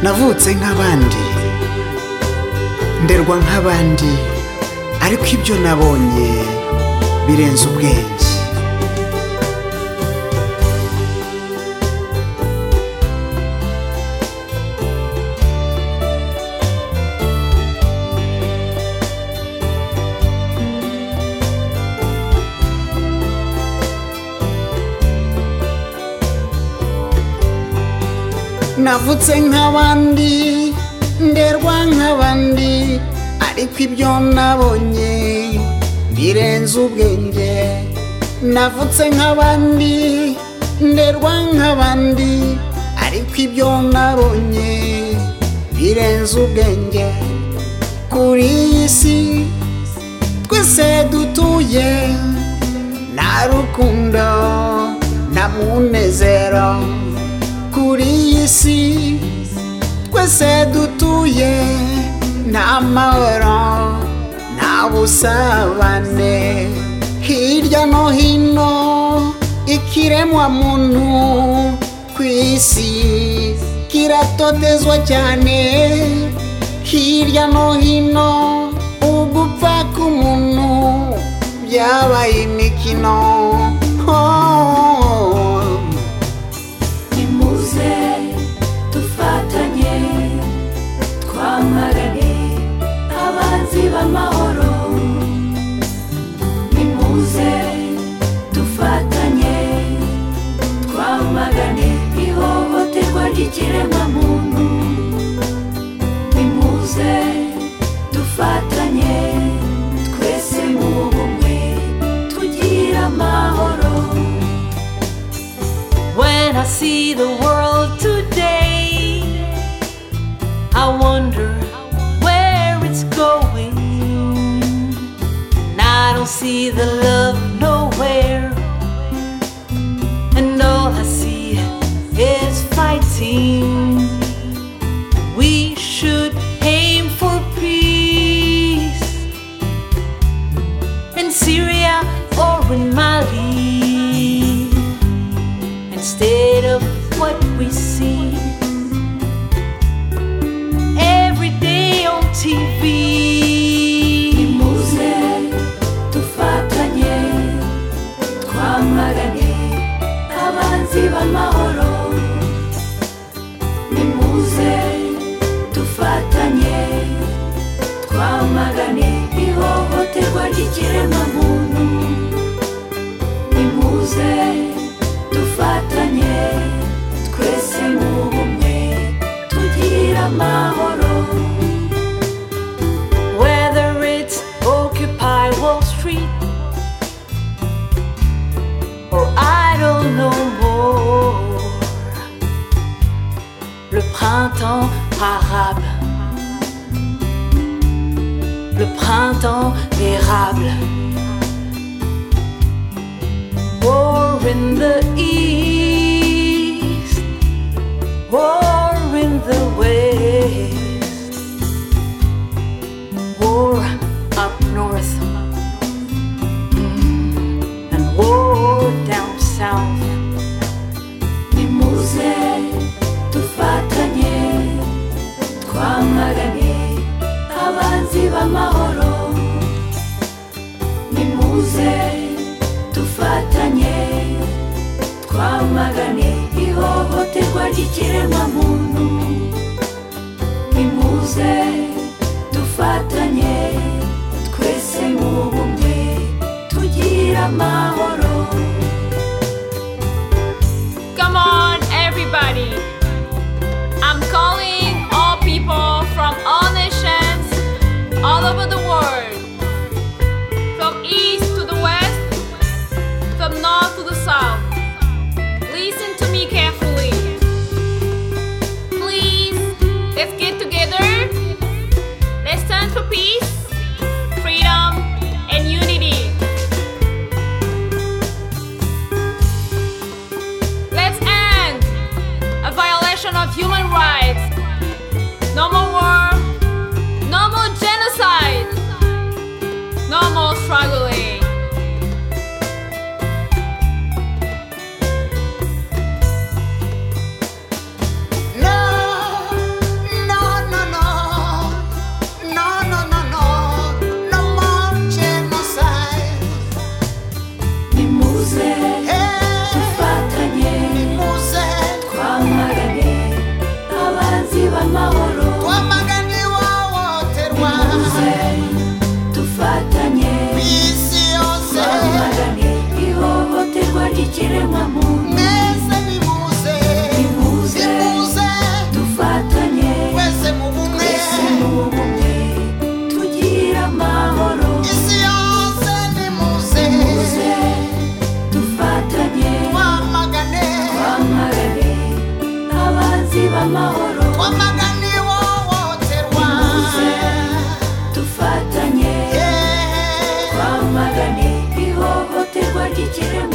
navutse nk'abandi nderwa nk'abandi ariko ibyo nabonye birenze ubwenge navutse nk'abandi nderwa nk'abandi ariko ibyo nabonye birenze ubwenge navutse nk'abandi nderwa nk'abandi ariko ibyo nabonye birenze ubwenge kuri iyi si twese dutuye nta rukundo nta munezero kuri iyi si twese dutuye nta mahoro nta busabane hirya no hino ikiremwa muntu ku isi kiratotezwa cyane hirya no hino ugupfa k'umuntu byabaye imikino oh. nimuze dufatanye twamagane abanzi b'amahoro nimuze dufatanye twamagane ihohoterwa ry'ikiremwamuntu nimuze dufatanye twese mu bumwe tugira amahoro When I see the world today, I wonder where it's going. And I don't see the love nowhere, and all I see is fighting. We should aim for peace in Syria or in Mali instead of what we see every day on TV. nimuze dufatanye twamagane abanzi b'amahoro nimuze dufatanye twamagane ihohoterwa ry'ikiremwamuntu nimuze dufatanye twese mu bumwe tugira amahoro Whether it's Occupy Wall Street or I don't know more. Le printemps arabe, le printemps érable. War in the east, war in the west. War up north Mm, and war down south. nimuze dufatanye twamagane abanzi b'amahoro nimuze dufatanye twamagane ihohoterwa ry'ikiremwamuntu nimuze dufatanye twese mu bumwe tugira amahoro Come on, everybody! I'm calling all people from all nations, all over the world. From east to the west, from north to the south. Listen to me carefully. Please, let's get together. Let's stand for peace, freedom, and unity. Let's end a w'ikiremwamuntu mwese nimuze Nimuze. nimuze dufatanye mwese mu bumwe twese mu bumwe tugire amahoro isi yose nimuze Nimuze. dufatanye twamagane twamagane abanzi b'amahoro twamagane ihohoterwa Nimuze. dufatanye Yeah. twamagane ihohoterwa ry'ikiremwamuntu